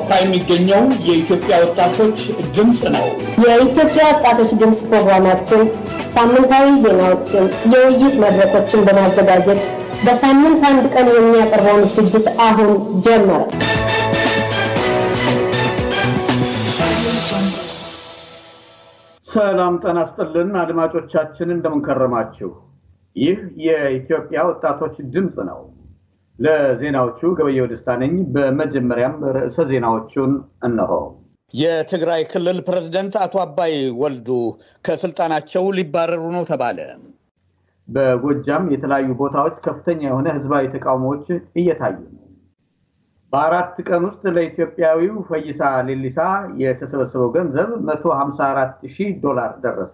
በአውሮፓ የሚገኘው የኢትዮጵያ ወጣቶች ድምፅ ነው። የኢትዮጵያ ወጣቶች ድምፅ ፕሮግራማችን ሳምንታዊ ዜናዎችን፣ የውይይት መድረኮችን በማዘጋጀት በሳምንት አንድ ቀን የሚያቀርበውን ዝግጅት አሁን ጀመረ። ሰላም ጤና ይስጥልን አድማጮቻችን፣ እንደምንከረማችሁ። ይህ የኢትዮጵያ ወጣቶች ድምፅ ነው። ለዜናዎቹ ገበየው ደስታ ነኝ። በመጀመሪያም ርዕሰ ዜናዎቹን እነሆ። የትግራይ ክልል ፕሬዝደንት አቶ አባይ ወልዱ ከስልጣናቸው ሊባረሩ ነው ተባለ። በጎጃም የተለያዩ ቦታዎች ከፍተኛ የሆነ ህዝባዊ ተቃውሞዎች እየታዩ ነው። በአራት ቀን ውስጥ ለኢትዮጵያዊው ፈይሳ ሌሊሳ የተሰበሰበው ገንዘብ 154 ሺህ ዶላር ደረሰ።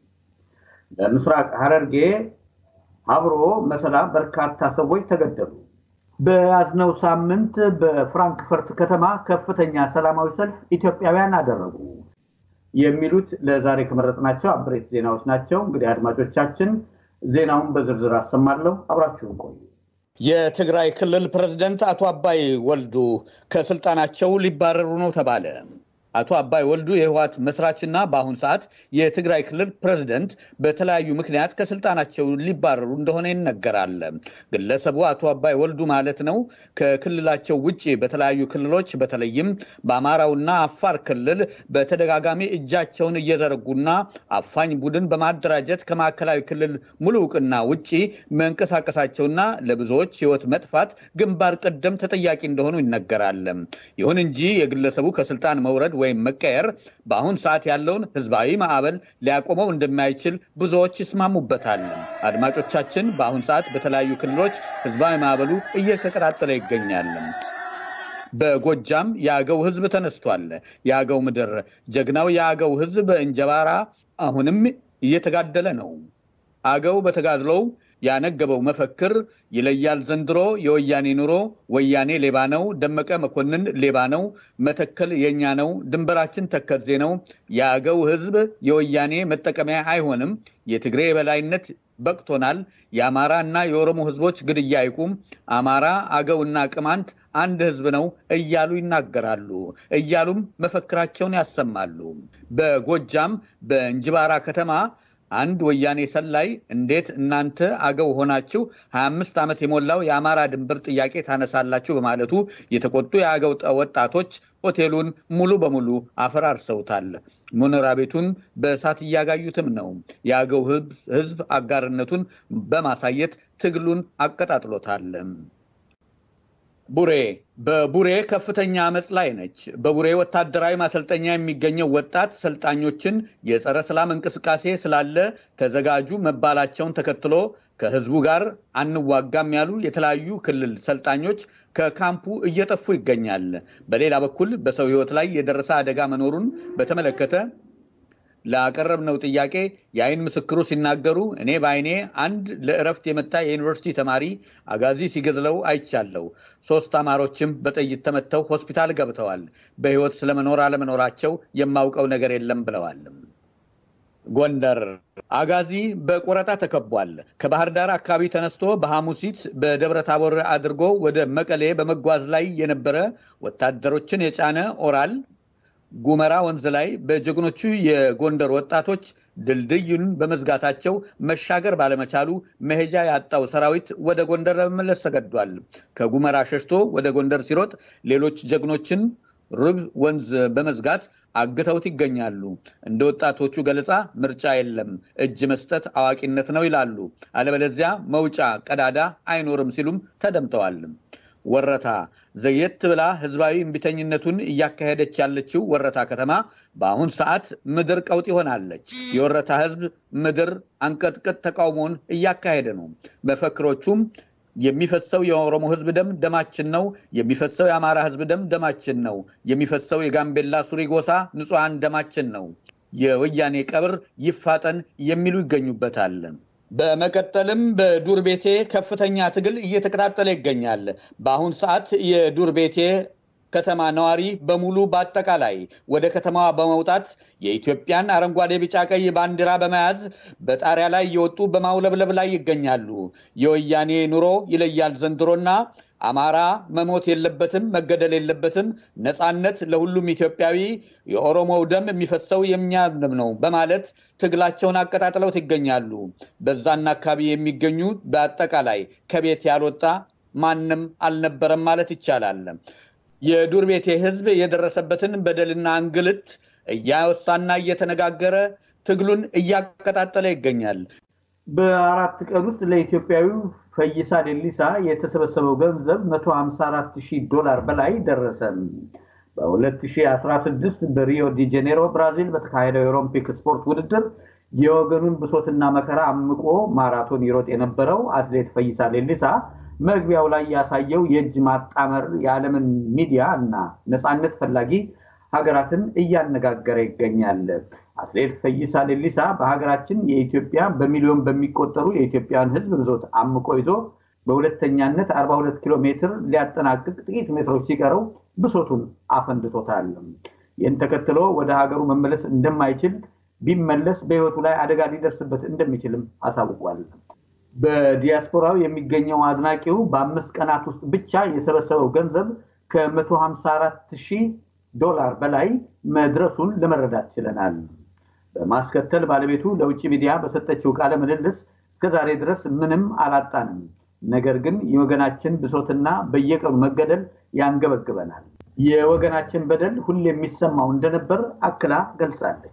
በምስራቅ ሐረርጌ አብሮ መሰላ በርካታ ሰዎች ተገደሉ። በያዝነው ሳምንት በፍራንክፈርት ከተማ ከፍተኛ ሰላማዊ ሰልፍ ኢትዮጵያውያን አደረጉ። የሚሉት ለዛሬ ከመረጥናቸው አበይት ዜናዎች ናቸው። እንግዲህ አድማጮቻችን ዜናውን በዝርዝር አሰማለሁ። አብራችሁን ቆዩ። የትግራይ ክልል ፕሬዝደንት አቶ አባይ ወልዱ ከስልጣናቸው ሊባረሩ ነው ተባለ። አቶ አባይ ወልዱ የህወሓት መስራችና በአሁን ሰዓት የትግራይ ክልል ፕሬዝደንት በተለያዩ ምክንያት ከስልጣናቸው ሊባረሩ እንደሆነ ይነገራል። ግለሰቡ አቶ አባይ ወልዱ ማለት ነው ከክልላቸው ውጭ በተለያዩ ክልሎች በተለይም በአማራውና አፋር ክልል በተደጋጋሚ እጃቸውን እየዘረጉና አፋኝ ቡድን በማደራጀት ከማዕከላዊ ክልል ሙሉ እውቅና ውጭ መንቀሳቀሳቸውና ለብዙዎች ህይወት መጥፋት ግንባር ቀደም ተጠያቂ እንደሆኑ ይነገራል። ይሁን እንጂ የግለሰቡ ከስልጣን መውረድ ወይም መቀየር በአሁን ሰዓት ያለውን ህዝባዊ ማዕበል ሊያቆመው እንደማይችል ብዙዎች ይስማሙበታል። አድማጮቻችን፣ በአሁን ሰዓት በተለያዩ ክልሎች ህዝባዊ ማዕበሉ እየተቀጣጠለ ይገኛል። በጎጃም የአገው ህዝብ ተነስቷል። የአገው ምድር ጀግናው የአገው ህዝብ በእንጀባራ አሁንም እየተጋደለ ነው። አገው በተጋድሎው ያነገበው መፈክር ይለያል ዘንድሮ የወያኔ ኑሮ፣ ወያኔ ሌባ ነው፣ ደመቀ መኮንን ሌባ ነው፣ መተከል የኛ ነው፣ ድንበራችን ተከዜ ነው፣ የአገው ህዝብ የወያኔ መጠቀሚያ አይሆንም፣ የትግሬ የበላይነት በቅቶናል፣ የአማራ እና የኦሮሞ ህዝቦች ግድያ አይቁም፣ አማራ አገውና ቅማንት አንድ ህዝብ ነው እያሉ ይናገራሉ። እያሉም መፈክራቸውን ያሰማሉ። በጎጃም በእንጅባራ ከተማ አንድ ወያኔ ሰላይ እንዴት እናንተ አገው ሆናችሁ 25 ዓመት የሞላው የአማራ ድንበር ጥያቄ ታነሳላችሁ በማለቱ የተቆጡ የአገው ወጣቶች ሆቴሉን ሙሉ በሙሉ አፈራርሰውታል። መኖሪያ ቤቱን በእሳት እያጋዩትም ነው። የአገው ህዝብ አጋርነቱን በማሳየት ትግሉን አቀጣጥሎታል። ቡሬ በቡሬ ከፍተኛ አመፅ ላይ ነች። በቡሬ ወታደራዊ ማሰልጠኛ የሚገኘው ወጣት ሰልጣኞችን የጸረ ሰላም እንቅስቃሴ ስላለ ተዘጋጁ መባላቸውን ተከትሎ ከህዝቡ ጋር አንዋጋም ያሉ የተለያዩ ክልል ሰልጣኞች ከካምፑ እየጠፉ ይገኛል። በሌላ በኩል በሰው ህይወት ላይ የደረሰ አደጋ መኖሩን በተመለከተ ላቀረብነው ጥያቄ የአይን ምስክሩ ሲናገሩ እኔ በአይኔ አንድ ለእረፍት የመታ የዩኒቨርሲቲ ተማሪ አጋዚ ሲገድለው አይቻለሁ። ሶስት አማሮችም በጥይት ተመተው ሆስፒታል ገብተዋል። በህይወት ስለመኖር አለመኖራቸው የማውቀው ነገር የለም ብለዋል። ጎንደር አጋዚ በቆረጣ ተከቧል። ከባህር ዳር አካባቢ ተነስቶ በሐሙሲት በደብረ ታቦር አድርጎ ወደ መቀሌ በመጓዝ ላይ የነበረ ወታደሮችን የጫነ ኦራል ጉመራ ወንዝ ላይ በጀግኖቹ የጎንደር ወጣቶች ድልድዩን በመዝጋታቸው መሻገር ባለመቻሉ መሄጃ ያጣው ሰራዊት ወደ ጎንደር ለመመለስ ተገዷል። ከጉመራ ሸሽቶ ወደ ጎንደር ሲሮጥ ሌሎች ጀግኖችን ርብ ወንዝ በመዝጋት አግተውት ይገኛሉ። እንደ ወጣቶቹ ገለጻ ምርጫ የለም፣ እጅ መስጠት አዋቂነት ነው ይላሉ። አለበለዚያ መውጫ ቀዳዳ አይኖርም ሲሉም ተደምጠዋል። ወረታ ዘየት ብላ ህዝባዊ እምቢተኝነቱን እያካሄደች ያለችው ወረታ ከተማ በአሁን ሰዓት ምድር ቀውጥ ሆናለች። የወረታ ህዝብ ምድር አንቀጥቅጥ ተቃውሞውን እያካሄደ ነው። መፈክሮቹም የሚፈሰው የኦሮሞ ህዝብ ደም ደማችን ነው፣ የሚፈሰው የአማራ ህዝብ ደም ደማችን ነው፣ የሚፈሰው የጋምቤላ ሱሪ ጎሳ ንጹሐን ደማችን ነው፣ የወያኔ ቀብር ይፋጠን የሚሉ ይገኙበታል። በመቀጠልም በዱር ቤቴ ከፍተኛ ትግል እየተቀጣጠለ ይገኛል። በአሁን ሰዓት የዱር ቤቴ ከተማ ነዋሪ በሙሉ በአጠቃላይ ወደ ከተማዋ በመውጣት የኢትዮጵያን አረንጓዴ፣ ቢጫ፣ ቀይ ባንዲራ በመያዝ በጣሪያ ላይ እየወጡ በማውለብለብ ላይ ይገኛሉ። የወያኔ ኑሮ ይለያል ዘንድሮና አማራ መሞት የለበትም፣ መገደል የለበትም፣ ነፃነት ለሁሉም ኢትዮጵያዊ፣ የኦሮሞው ደም የሚፈሰው የእኛ ደም ነው በማለት ትግላቸውን አቀጣጥለው ይገኛሉ። በዛና አካባቢ የሚገኙ በአጠቃላይ ከቤት ያልወጣ ማንም አልነበረም ማለት ይቻላል። የዱር ቤቴ ህዝብ የደረሰበትን በደልና እንግልት እያወሳና እየተነጋገረ ትግሉን እያቀጣጠለ ይገኛል። በአራት ቀን ውስጥ ለኢትዮጵያዊው ፈይሳ ሌሊሳ የተሰበሰበው ገንዘብ 154 ሺህ ዶላር በላይ ደረሰ። በ2016 በሪዮ ዲ ጄኔሮ ብራዚል በተካሄደው የኦሎምፒክ ስፖርት ውድድር የወገኑን ብሶትና መከራ አምቆ ማራቶን ይሮጥ የነበረው አትሌት ፈይሳ ሌሊሳ መግቢያው ላይ ያሳየው የእጅ ማጣመር የዓለምን ሚዲያ እና ነፃነት ፈላጊ ሀገራትን እያነጋገረ ይገኛል። አትሌት ፈይሳ ሌሊሳ በሀገራችን የኢትዮጵያ በሚሊዮን በሚቆጠሩ የኢትዮጵያን ሕዝብ ብዞት አምቆ ይዞ በሁለተኛነት 42 ኪሎ ሜትር ሊያጠናቅቅ ጥቂት ሜትሮች ሲቀረው ብሶቱን አፈንድቶታል። ይህን ተከትሎ ወደ ሀገሩ መመለስ እንደማይችል ቢመለስ በሕይወቱ ላይ አደጋ ሊደርስበት እንደሚችልም አሳውቋል። በዲያስፖራው የሚገኘው አድናቂው በአምስት ቀናት ውስጥ ብቻ የሰበሰበው ገንዘብ ከ154 ሺህ ዶላር በላይ መድረሱን ለመረዳት ችለናል። በማስከተል ባለቤቱ ለውጭ ሚዲያ በሰጠችው ቃለ ምልልስ እስከዛሬ ድረስ ምንም አላጣንም፣ ነገር ግን የወገናችን ብሶትና በየቀኑ መገደል ያንገበግበናል። የወገናችን በደል ሁሌ የሚሰማው እንደነበር አክላ ገልጻለች።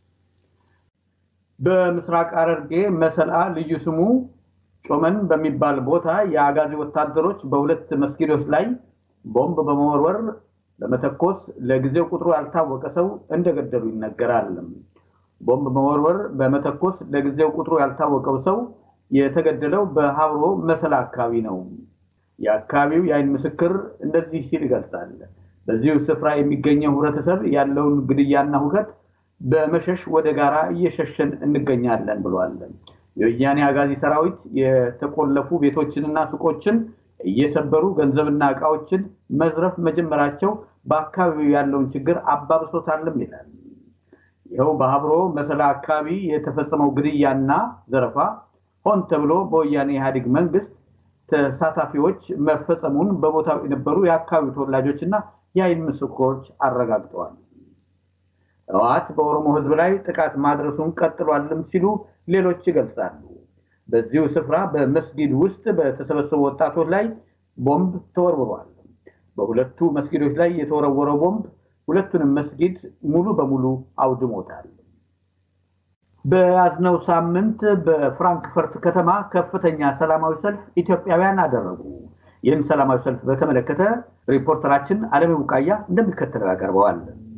በምስራቅ ሐረርጌ መሰልአ ልዩ ስሙ ጮመን በሚባል ቦታ የአጋዚ ወታደሮች በሁለት መስጊዶች ላይ ቦምብ በመወርወር በመተኮስ ለጊዜው ቁጥሩ ያልታወቀ ሰው እንደገደሉ ይነገራል። ቦምብ መወርወር በመተኮስ ለጊዜው ቁጥሩ ያልታወቀው ሰው የተገደለው በሀብሮ መሰላ አካባቢ ነው። የአካባቢው የአይን ምስክር እንደዚህ ሲል ይገልጻል። በዚሁ ስፍራ የሚገኘው ህብረተሰብ ያለውን ግድያና ሁከት በመሸሽ ወደ ጋራ እየሸሸን እንገኛለን ብሏል። የወያኔ አጋዚ ሰራዊት የተቆለፉ ቤቶችንና ሱቆችን እየሰበሩ ገንዘብና እቃዎችን መዝረፍ መጀመራቸው በአካባቢው ያለውን ችግር አባብሶታልም ይላል። ይኸው በሀብሮ መሰላ አካባቢ የተፈጸመው ግድያና ዘረፋ ሆን ተብሎ በወያኔ ኢህአዴግ መንግስት ተሳታፊዎች መፈጸሙን በቦታው የነበሩ የአካባቢው ተወላጆችና የአይን ምስክሮች አረጋግጠዋል። ህወሓት በኦሮሞ ህዝብ ላይ ጥቃት ማድረሱን ቀጥሏልም ሲሉ ሌሎች ይገልጻሉ። በዚሁ ስፍራ በመስጊድ ውስጥ በተሰበሰቡ ወጣቶች ላይ ቦምብ ተወርውሯል። በሁለቱ መስጊዶች ላይ የተወረወረው ቦምብ ሁለቱንም መስጊድ ሙሉ በሙሉ አውድሞታል። በያዝነው ሳምንት በፍራንክፈርት ከተማ ከፍተኛ ሰላማዊ ሰልፍ ኢትዮጵያውያን አደረጉ። ይህን ሰላማዊ ሰልፍ በተመለከተ ሪፖርተራችን አለሜ ቡቃያ እንደሚከተለው ያቀርበዋል።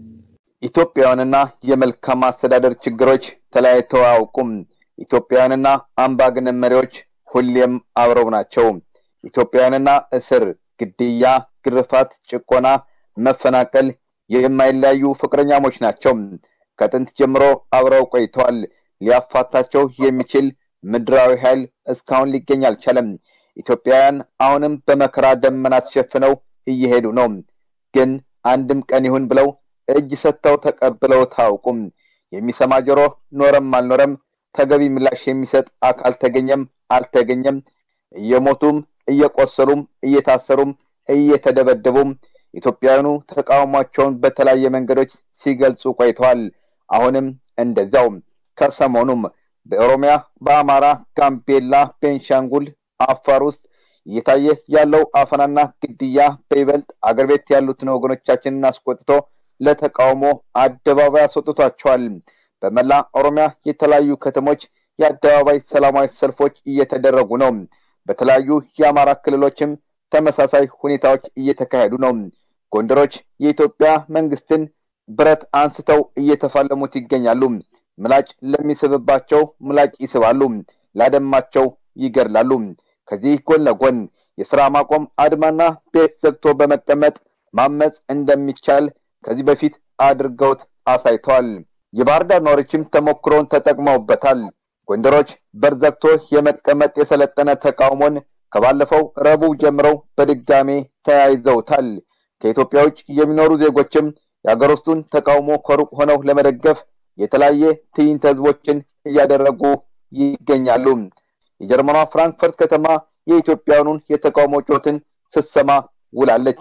ኢትዮጵያውያንና የመልካም አስተዳደር ችግሮች ተለያይተው አያውቁም። ኢትዮጵያውያንና አምባገነን መሪዎች ሁሌም አብረው ናቸው። ኢትዮጵያውያንና እስር፣ ግድያ፣ ግርፋት፣ ጭቆና፣ መፈናቀል የማይለያዩ ፍቅረኛሞች ናቸው። ከጥንት ጀምሮ አብረው ቆይተዋል። ሊያፋታቸው የሚችል ምድራዊ ኃይል እስካሁን ሊገኝ አልቻለም። ኢትዮጵያውያን አሁንም በመከራ ደመና ተሸፍነው እየሄዱ ነው። ግን አንድም ቀን ይሁን ብለው እጅ ሰጥተው ተቀብለው ታውቁም። የሚሰማ ጆሮ ኖረም አልኖረም ተገቢ ምላሽ የሚሰጥ አካል ተገኘም አልተገኘም እየሞቱም እየቆሰሉም እየታሰሩም እየተደበደቡም ኢትዮጵያውያኑ ተቃውሟቸውን በተለያየ መንገዶች ሲገልጹ ቆይተዋል። አሁንም እንደዚያው። ከሰሞኑም በኦሮሚያ፣ በአማራ፣ ጋምቤላ፣ ቤንሻንጉል፣ አፋር ውስጥ እየታየ ያለው አፈናና ግድያ በይበልጥ አገር ቤት ያሉትን ወገኖቻችንን አስቆጥቶ ለተቃውሞ አደባባይ አስወጥቷቸዋል። በመላ ኦሮሚያ የተለያዩ ከተሞች የአደባባይ ሰላማዊ ሰልፎች እየተደረጉ ነው። በተለያዩ የአማራ ክልሎችም ተመሳሳይ ሁኔታዎች እየተካሄዱ ነው። ጎንደሮች የኢትዮጵያ መንግስትን ብረት አንስተው እየተፋለሙት ይገኛሉ። ምላጭ ለሚስብባቸው ምላጭ ይስባሉ፣ ላደማቸው ይገድላሉ። ከዚህ ጎን ለጎን የስራ ማቆም አድማና ቤት ዘግቶ በመቀመጥ ማመፅ እንደሚቻል ከዚህ በፊት አድርገውት አሳይተዋል። የባህር ዳር ነዋሪዎችም ተሞክሮውን ተጠቅመውበታል። ጎንደሮች በር ዘግቶ የመቀመጥ የሰለጠነ ተቃውሞን ከባለፈው ረቡዕ ጀምረው በድጋሜ ተያይዘውታል። ከኢትዮጵያ ውጭ የሚኖሩ ዜጎችም የሀገር ውስጡን ተቃውሞ ከሩቅ ሆነው ለመደገፍ የተለያየ ትዕይንተ ህዝቦችን እያደረጉ ይገኛሉ። የጀርመኗ ፍራንክፈርት ከተማ የኢትዮጵያውያኑን የተቃውሞ ጮትን ስትሰማ ውላለች።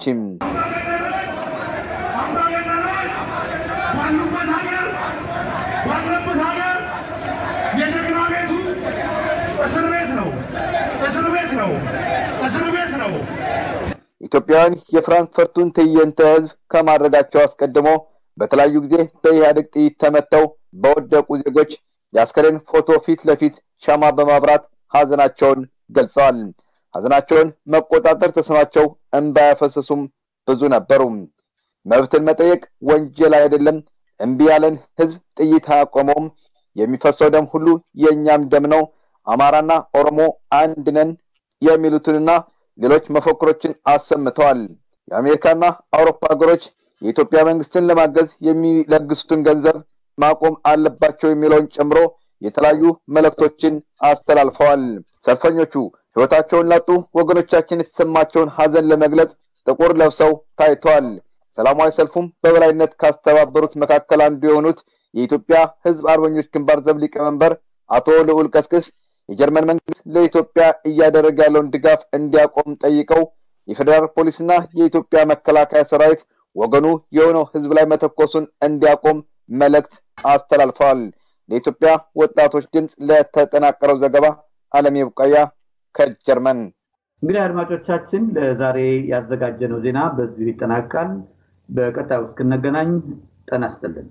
አምባገነኖች ባሉበት ሀገር ባለበት ሀገር የጀግና ቤቱ እስር ቤት ነው፣ እስር ቤት ነው፣ እስር ቤት ነው። ኢትዮጵያውያን የፍራንክፈርቱን ትዕይንተ ህዝብ ከማድረጋቸው አስቀድሞ በተለያዩ ጊዜ በኢህአዴግ ጥይት ተመተው በወደቁ ዜጎች የአስከሬን ፎቶ ፊት ለፊት ሻማ በማብራት ሀዘናቸውን ገልጸዋል። ሀዘናቸውን መቆጣጠር ተስኗቸው እንባ ያፈሰሱም ብዙ ነበሩ። መብትን መጠየቅ ወንጀል አይደለም፣ እምቢ ያለን ህዝብ ጥይት አያቆመውም፣ የሚፈሰው ደም ሁሉ የእኛም ደም ነው፣ አማራና ኦሮሞ አንድ ነን የሚሉትንና ሌሎች መፈክሮችን አሰምተዋል። የአሜሪካና አውሮፓ ሀገሮች የኢትዮጵያ መንግስትን ለማገዝ የሚለግሱትን ገንዘብ ማቆም አለባቸው የሚለውን ጨምሮ የተለያዩ መልእክቶችን አስተላልፈዋል። ሰልፈኞቹ ህይወታቸውን ላጡ ወገኖቻችን የተሰማቸውን ሀዘን ለመግለጽ ጥቁር ለብሰው ታይተዋል። ሰላማዊ ሰልፉም በበላይነት ካስተባበሩት መካከል አንዱ የሆኑት የኢትዮጵያ ህዝብ አርበኞች ግንባር ዘብ ሊቀመንበር አቶ ልዑል ቀስቅስ የጀርመን መንግስት ለኢትዮጵያ እያደረገ ያለውን ድጋፍ እንዲያቆም ጠይቀው የፌዴራል ፖሊስና የኢትዮጵያ መከላከያ ሰራዊት ወገኑ የሆነው ህዝብ ላይ መተኮሱን እንዲያቆም መልእክት አስተላልፈዋል። ለኢትዮጵያ ወጣቶች ድምፅ ለተጠናቀረው ዘገባ አለም የቡቃያ ከጀርመን። እንግዲህ አድማጮቻችን ለዛሬ ያዘጋጀነው ዜና በዚሁ ይጠናቃል። በቀጣዩ እስክንገናኝ ጤና ይስጥልን።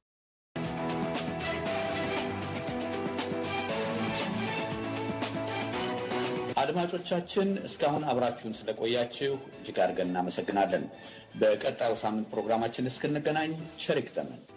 አድማጮቻችን እስካሁን አብራችሁን ስለቆያችሁ እጅግ አድርገን እናመሰግናለን። በቀጣዩ ሳምንት ፕሮግራማችን እስክንገናኝ ቸር ይግጠመን።